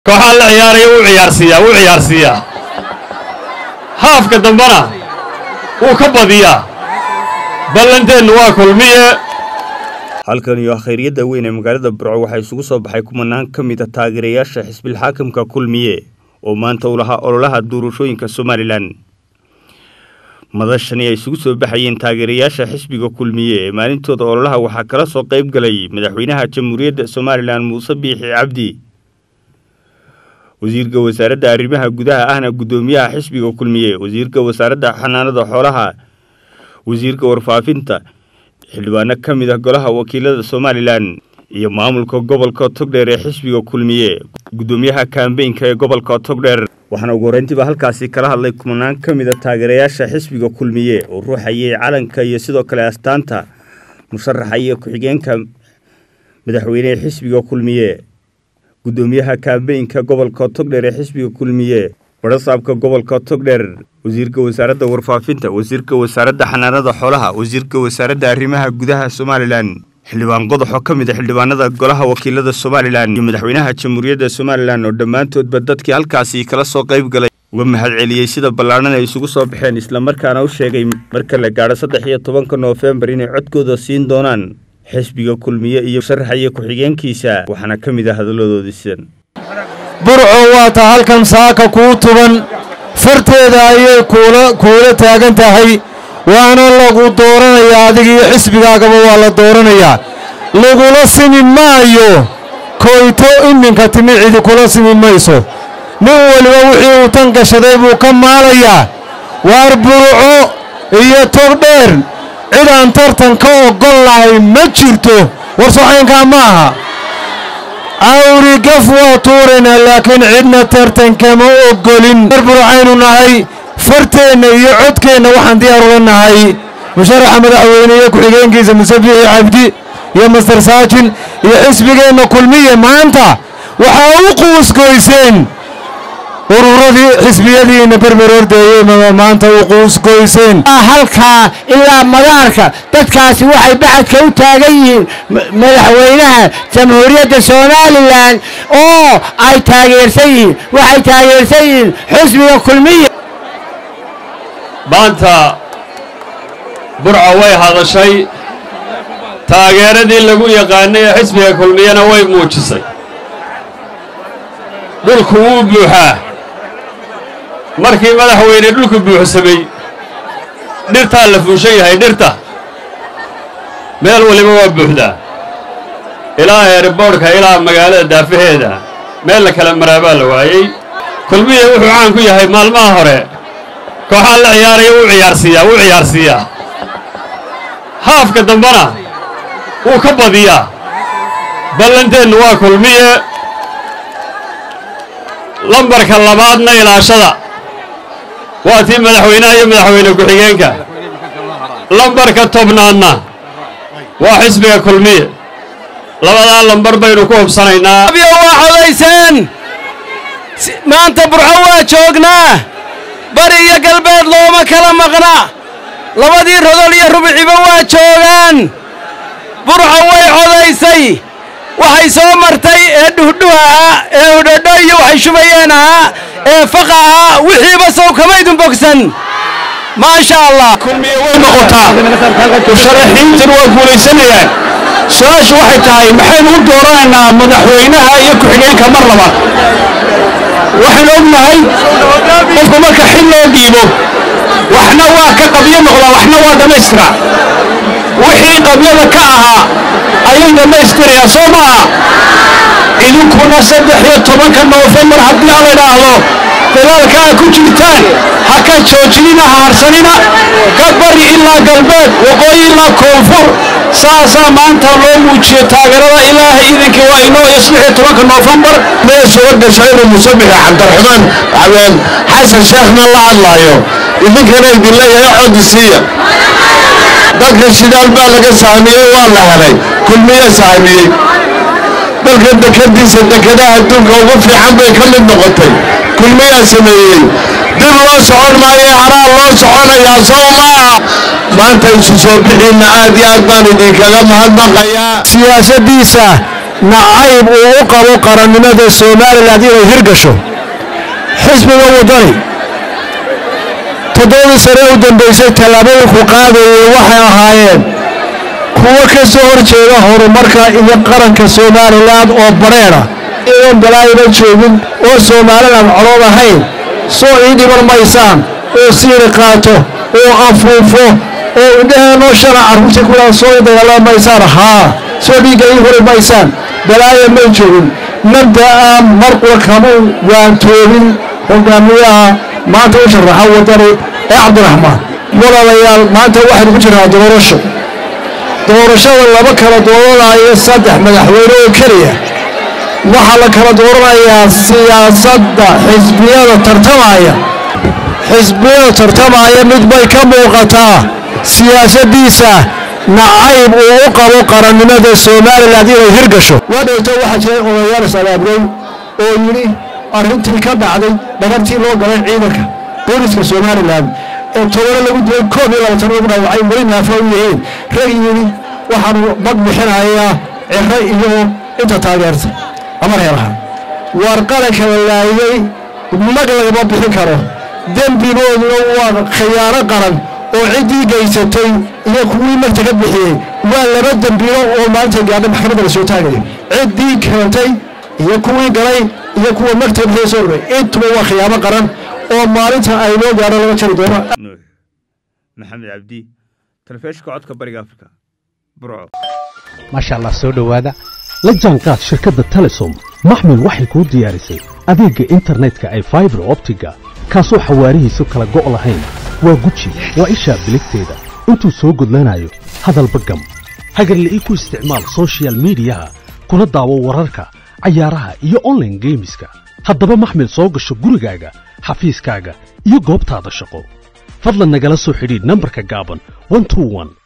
kooxaa la ciyaaraya wuu ciyaarsiiyaa wuu ciyaarsiiyaa haafka dambena wuu ka badiyaa ballanteennu waa kulmiye halkan iyo khayryadda weyn ee magaalada burco waxaa isugu soo baxay kumanaan ka mid a taageerayaasha xisbilxaakimka kulmiye oo maanta u lahaa ololaha doorashooyinka somalilan madashani ay isugu soo baxayeen taageerayaasha xisbiga kulmiye ee maalintooda ololaha waxaa kala soo qayb galay madaxweynaha jamhuuriyadda somalilan muuse biixi cabdi wasiirka wasaaradda arrimaha gudaha ahna guddoomiyaha xisbiga kulmiye wasiirka wasaaradda xanaanada xoolaha wasiirka warfaafinta xildhibaano ka mid ah golaha wakiilada somalilan iyo maamulka gobolka togdheer ee xisbiga kulmiye guddoomiyaha kambeynka ee gobolka togdheer waxaana ugu horeyntiiba halkaasi kala hadlay kumanaan ka mid a taageerayaasha xisbiga kulmiye oo ruuxayay calanka iyo sidoo kale astaanta musharaxa iyo ku-xigeenka madaxweynehe xisbiga kulmiye guddoomiyaha kambeynka gobolka togdheer ee xisbiga kulmiye barasaabka gobolka togdheer wasiirka wasaaradda warfaafinta wasiirka wasaaradda xanaanada xoolaha wasiirka wasaaradda arrimaha gudaha somalilan xildhibaan qodox oo ka mid a xildhibaanada golaha wakiilada somalilan iyo madaxweynaha jamhuuriyadda somalilan oo dhammaantoodba dadkii halkaasi kala soo qayb galay uga mahad celiyey sida ballaadhan ay isugu soo baxeen islamarkaana u sheegay marka la gaadho saddex iyo tobanka noofembar inay codkooda siin doonaan xisbiga kulmiye iyo sharaxa iyo ku-xigeenkiisa waxaana ka mid ah hadalladoodii sidan burco waa ta halkan saaka kuu tuban farteeda ayay kuula kuula taagan tahay waana lagu dooranayaa adiga iyo xisbigaagaba waa la dooranayaa lagula simi maayo koyto iminka timi cidi kula simi mayso nin weliba wixii uu tan gashaday buu ka maalayaa waar burco iyo togdheer cid aan tartan ka oggol lahay ma jirto war socaynkaa ma aha awri gaf waa tuuraynaa laakiin cidna tartankama oggolin reer burcaynu nahay farteenna iyo codkeenna waxaan diyaar ula nahay musharaxa madaxweyne iyo ku-xigeenkiisa muse biixi cabdi iyo master saajin iyo xisbigeenna kulmiye maanta waxaa u quusgoyseen ururadii xisbiyadiina berber ordeeyey maanta u quusgoyseen halkaa ilaa madaarka dadkaasi waxay baxadka u taagan yihiin madaxweynaha jamhuuriyadda somalilan oo ay taageersan yihiin waxay taageersan yihiin xisbiga kulmiya maanta burco way hadashay taageeradii lagu yaqaanay ee xisbiga kulmiyena way muujisay dhulku wuu buuxaa markii madaxweyne dhulku buuxsamay dhirtaa la fuushan yahay dhirta meel waliba waa buuxdaa ilaa eeriboodhka ilaa magaalada daafaheeda meel la kala maraabaa la waayey kulmiya wuxuu caan ku yahay maalmaha hore kooxaa la ciyaaraya wuu ciyaarsiiyaa wuu ciyaarsiiyaa haafka dambena wuu ka badiyaa ballanteennu waa kulmiye lambarka labaadna ilaashada waa tii madaxweynaha iyo madaxweyne ku-xigeenka lambarka tobnaadna waa xisbiga kulmiye labadaa lambar baynu ku hubsanaynaa waa codayseen maanta burco waa joognaa bari iyo galbeed looma kala maqna labadii rodol iyo rubciba waa joogaan burco way codaysay waxay soo martay ee dhuhdhuh ahaa ee udhodho iyo waxay shubayeen ahaa ee faqa ahaa wixiiba sow kamaydun bogsan maasha allah kulmiye way noqotaa musharaxiintana waa guulaysanayaan su-aashu waxay tahay maxaynu u dooranaynaa madaxweynaha iyo ku-xigeenka mar labaad waxaan ognahay qofku marka xil loo dhiibo waxna waa ka qabyo noqdaa waxna waa dhammaystira wixii qabyada ka ahaa ayay dhammaystirayaa soo maaha idinkuna saddex iyo tobanka noofembar haddii ala idhaahdo dagaalka aad ku jirtaan ha ka joojinina ha harsanina ka bari ilaa galbeed waqooyi ilaa koonfur saasaa maanta loo muujiyo taageerada ilaahay idinkii waa inoo iyo saddex iyo tobanka noofembar mee soo gasho inuu musabixa cabdiraxmaan xabeen xasan sheekhna la hadlaayo idinkana idin leeyahay coddi siiya dadka shidaal baa laga sahamiyey waa la helay kulmiye sahamiyey dalka dekadiisa dekadaha adduunka ugu fiican bay ka mid noqotay kulmiyaa sameeyey dib loo socon maayo haraa loo soconayaa soo maaha maanta isu soo bixiinna aad iyo aad baan idinkaga mahadnaqayaa siyaasadiisa nacayb uu u qabo qarannimada somalilan inay hirgasho xisbiga waddani toddobadii sane u dambaysay tallaabooyinku qaadayay waxay ahaayeen kuwo ka soo hor jeeda horumarka iyo qaranka somalilan oo badheedha iyoon balaayaba joogin oo somalilan colood ahayn soo ii dhiban maysaan oo siiri qaato oo afuufo oo indhaheenoo shala carruurta kuwaa soo ii dagaalama maysaan haa soo dhiigga ii huri maysaan balaaya may joogin mabda'a marqula kama waantoobin hogaamiyaha maanta u sharaxa waddani ee cabdiraxmaan walaalayaal maanta waxaynu ku jirnaa doorasho doorashada laba kala dooranaayo saddex madaxweyne oo keliya waxaa la kala dooranayaa siyaasadda xisbiyada tartamaya xisbiyada tartamaya mid bay ka muuqataa siyaasaddiisa nacayb uu u qabo qarannimada somalilan inay hirgasho wadhowto waxaa jiray odayaal is-abaabroy oo yidhi arrintii ka dhacday dhagartii loo galay ciidanka booliska somalilan ee tobano lagu dilay koob iyo labaatan lagu dhaawacay weli naafa u yihiin rag yidhi waxaanu mag bixinayaa ciro iyo inta taageerta ama reeraha waar qaranka la laayay mag lagama bixin karo dembigooduna waa khiyaano qaran oo ciddii gaysatay iyo kuwii magta ka bixiyey waa laba dembilo oo maanta gaadha maxkamadda la soo taagayo ciddii keentay iyo kuwii galay iyo kuwa magta bixiyey soo rogay intuba waa khiyaamo qaran oo maalinta ay loo gaadho laga jari doono nuux maxamed cabdi talefishinka codka bariga afrika burco maasha allah soo dhowaada la jaanqaad shirkadda telesom maxmil waxay kuu diyaarisay adeegga internetka ay faibar optiga kaasoo xawaarihiisu kala go' lahayn waa guji waa ishaa biligteeda intuu soo gudlanayo hadalba gam hagarla'ii ku isticmaal soshiyal miidiyaha kuna daawo wararka cayaaraha iyo onlaine geemiska haddaba maxmil soo gasho gurigaaga xafiiskaaga iyo goobtaada shaqo fadlan nagala soo xidhiidh nambarka gaaban